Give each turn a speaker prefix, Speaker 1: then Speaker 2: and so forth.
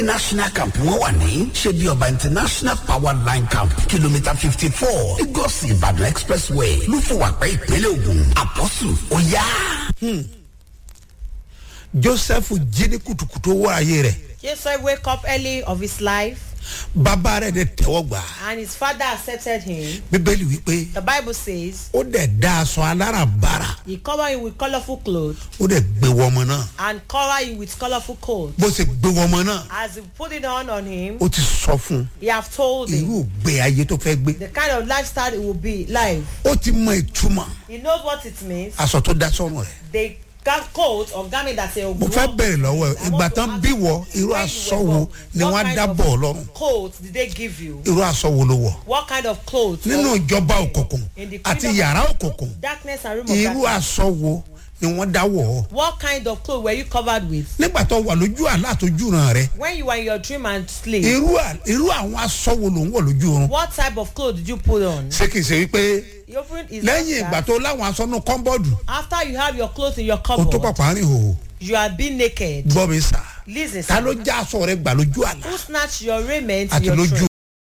Speaker 1: national camp wọn wà ní ṣebí ọba international power line camp kìlómítà fifty four lagos ibadan expressway lúfọwàpẹ ìpínlẹ̀ ogun apostle oya.
Speaker 2: joseph jí ní kùtùkùtù owó ayé rẹ̀
Speaker 3: Joseph wake up early of his life
Speaker 2: bàbá rẹ̀ dẹ̀ tẹ́wọ́ gbà á.
Speaker 3: and his father accepted him.
Speaker 2: bíbélì wípé
Speaker 3: The Bible says
Speaker 2: ó dẹ̀ dá aṣọ aláràbarà
Speaker 3: he covered him with colorful clothes
Speaker 2: ó dẹ̀ gbé wọmọ náà
Speaker 3: and covered him with colorful coats.
Speaker 2: bó ṣe gbé wọmọ náà
Speaker 3: As he put it on on him,
Speaker 2: ó ti sọ fún un
Speaker 3: he have told him
Speaker 2: irú ògbé ayé tó fẹ́ gbé
Speaker 3: the kind of lifestyle it will be life.
Speaker 2: ó ti mọ ìtumọ̀
Speaker 3: He knows what it means.
Speaker 2: aṣọ tó dá sọ́run rẹ̀
Speaker 3: The ga- coat or garment that say
Speaker 2: mo fẹ́ bẹ̀rẹ̀ lọ́wọ́ ẹ̀ ìgbà tán bí wọ irú aṣọ wo ni wọ́n á dábọ̀ ọ lọ́rùn
Speaker 3: coat did they give you?
Speaker 2: irú aṣọ wo ló wọ̀
Speaker 3: What kind of clothes?
Speaker 2: nínú
Speaker 3: or-
Speaker 2: ìjọba òkùnkùn
Speaker 3: in the
Speaker 2: àti
Speaker 3: kingdom
Speaker 2: yàrá
Speaker 3: of
Speaker 2: òkùnkùn
Speaker 3: darkness and room of
Speaker 2: irú
Speaker 3: darkness.
Speaker 2: aṣọ wo ni wọ́n dá wọ̀ ọ́
Speaker 3: What kind of clothes were you covered with?
Speaker 2: nígbà tó wà lójú àlá àtọ́jú ràn rẹ̀
Speaker 3: When you were in your dream and sleep,
Speaker 2: irú à- irú àwọn aṣọ wo ló ń wọ̀ lójú oorun
Speaker 3: what type of clothes did you put on?
Speaker 2: ṣé kìí ṣe wípé
Speaker 3: You open his
Speaker 2: lẹ́yìn ìgbà tó láwọn aṣọ náà kọ́ńbọ́ọ̀dù
Speaker 3: After you have your clothes in your
Speaker 2: o tó
Speaker 3: cupboard,
Speaker 2: pàpà rìn hò
Speaker 3: you are being naked.
Speaker 2: gbọ́ mi sà
Speaker 3: Listen,
Speaker 2: ta ló
Speaker 3: sir.
Speaker 2: já aṣọ rẹ gbà lójú àlá
Speaker 3: Who snatched your raiment in
Speaker 2: àti
Speaker 3: your
Speaker 2: lójú
Speaker 3: dream